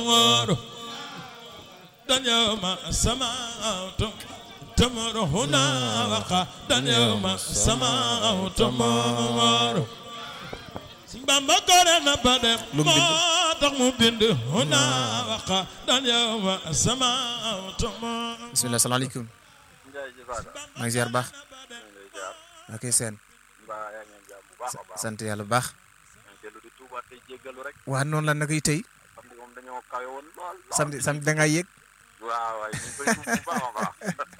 يوم السماء تمر هنا وقد يوم السماء تمر Bamba gore na ba dem Lu mu bind? moo tax mu bind huna waqad yawma as-samaa'u tamur bisimilah salaamaaleykum Ndiaye ji Fada maa ngi ziar baax ñu ngi lay ziar ok seen mbaa yaa ngi am jàmm bu baax a baax sant yàlla bu baax ñu ngi dellu di tuubaat tey jéggalu rek waa noonu la naka yi tey xam nga moom dañoo kawe woon lool lool samedi samedi da ngaa yéeg waaw waay ñu ngi koy tuub bu baax a baax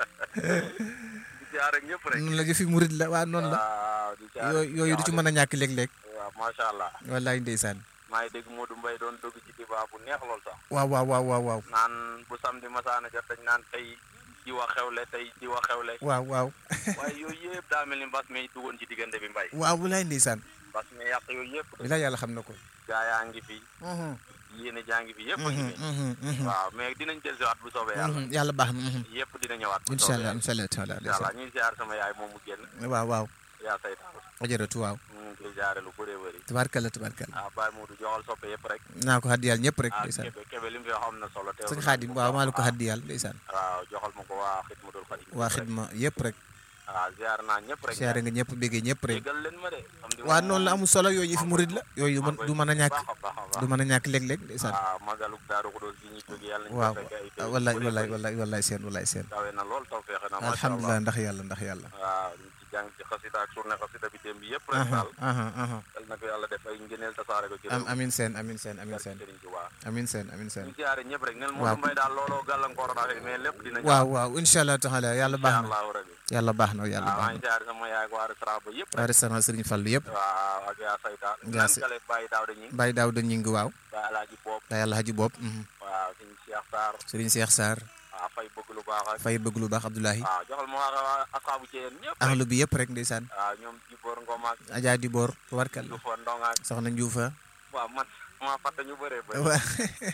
di ziar ak ñëpp rek noonu la jëfi murid la waa noonu la waaw di ziar yooyu yooyu du ci mën a ñàkk léeg-léeg waaw macha allah wallaay ndeysaan maa ngi dégg Modou Mbaye doon dugg ci débat bu neex lool sax waaw waaw waaw waaw waaw naan bu samedi masaana jot dañ naan tey di wax xewle tey di wax xewle waaw waaw waaye yooyu yëpp daa mel ni mbas mi duggoon ci diggante bi mbay waaw walaay ndeysaan mbas mi yàq yooyu yëpp bi la yàlla xam na ko gaa yaa ngi fi yéene jaa ngi fi yëpp a ngi fi Mhm, mhm, waaw mais dinañ dellusiwaat bu soobee yàlla mhm. yàlla baax na mhm. yëpp dina ñëwaat bu incha soobee allah yàlla incha allah taala incha allah ñuy ziar sama yaay moom mu génn waaw waaw yaa saytaan ajaratu waaw ñu ngi koy ziare lu bëree bëri tabarkalla tabarkalla ah Baye Modou joxal soppe yëpp rek naa ko xaddi yàlla ñëpp rek ah ndeysaan kebe kebe li mu fi wax am na solo te sëñ xaadim waaw maa la ko xaddi yàlla ndeysaan waaw joxal ma ko waa xidmatul xadim waa xidma yëpp rek waaw ziar naa ñëpp rek siyaare nga ñëpp béggee ñëpp rek jégal leen ma de am di waa noonu la amul solo yooyu yëfi murid la yooyu du mën du mën a ñàkk baax a baax a baax du mën a ñàkk léeg-léeg ndeysaan waaw magaluk daaru xudoos gi ñu jóge yàlla ñu waaw ko fekk ay déwén wallaay yu bëree wallaay bëri. wallaay wallaay seen wallaay seen kawe na lool taw feexe na macha allah alhamdulilah ndax yàlla ndax yàlla waaw ñu ci jàng ci xasida ak journée xasida bi démb yëpp rek aha daal aha aha yal na ko yàlla def ay ngëneel tasaare ko ci am réew mi. amin seen amin seen amin barke seen Sëriñ Tuubaa amin seen amin seen ñu siyaare ñëpp rek nel waaw. Modou Mbaye daal looloo gàllankoor na mais lépp dina ñëw waaw waaw incha allah taala yàlla baax incha na allahu rabi yàlla baax na yàlla waaw maa baax ngi na siyaare sama yaay ak waa restaurant ba yëpp waa restaurant Serigne Fall yëpp waaw ak yaa sayta Yaa naan Say- kale Baye Daaw da ñi Baye Daouda Ñing waaw Baye Alaaji Boob Baye Alhaji Bopp mhm. waaw suñ Cheikh Sarr Serigne Cheikh Sarr waaw fay bëgg lu baax ak Faye bëgg lu baax Abdoulahi waaw joxal ma waa waa asxaabu Ceyeen ñëpp rek ahlu bi yëpp rek ndeysaan waaw ñoom Jiboor Ngom ak Adja di Boor tubarkalla Jufa Ndong ak soxna Njuufa waaw man ma fàtte ñu bëree bëri waa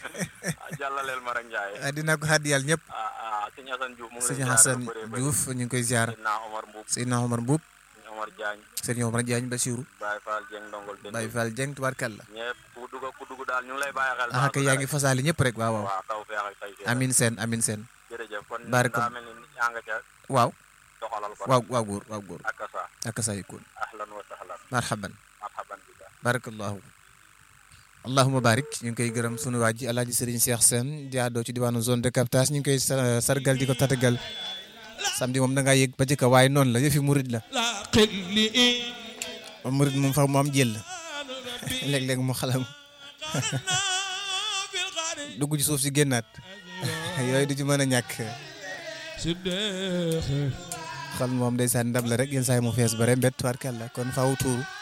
ah jàllaleel ma rek Ndiaye dinaa ko xaddi yàlla ñëpp ah ah sëñ Assane Diouf mu ngi sëñ lay Hassan ziare lu bëree bëri Diouf ñu ngi koy ziar Seydina Omar Mbuub Seydina Omar Mbuub sëñ Omar Diagne Serigne Omar Diagne Bassirou Baye Fall Dieng Ndongol Dendou Baye Fall Dieng tubarkalla ñëpp ku dugg ku dugg daal ñu ngi lay bàyyi xel ah kay yaa ngi fasaali ñëpp rek waaw waaw waaw taw feex ak tay feex amin seen amin seen jërëjëf kon Baraka- daa mel ni yaa nga ca waaw doxalal ko waaw waaw góor waaw góor ak sa ak sa yakun ahlan wa sahlan marhaban marhaban billah barakallahu allahuma barik ñu ngi koy gërëm sunu waa ji alaaji Serigne Cheikh Sène jaadoo ci diwaanu zone de captage ñu ngi koy sa- sargal di ko tatagal samedi moom da ngaa yëg ba ci kaw waaye noonu la yëfi murid la la qilli moom murid moom fa mu am jël léeg-léeg mu xalam bil qari dugg ci suuf si génnaat yooyu du ci mën a ñàkk siddiq xol moom ndeysaan ndab la rek yenn saa yi mu fees bare mbett tubaarkàlla kon faaw tuuru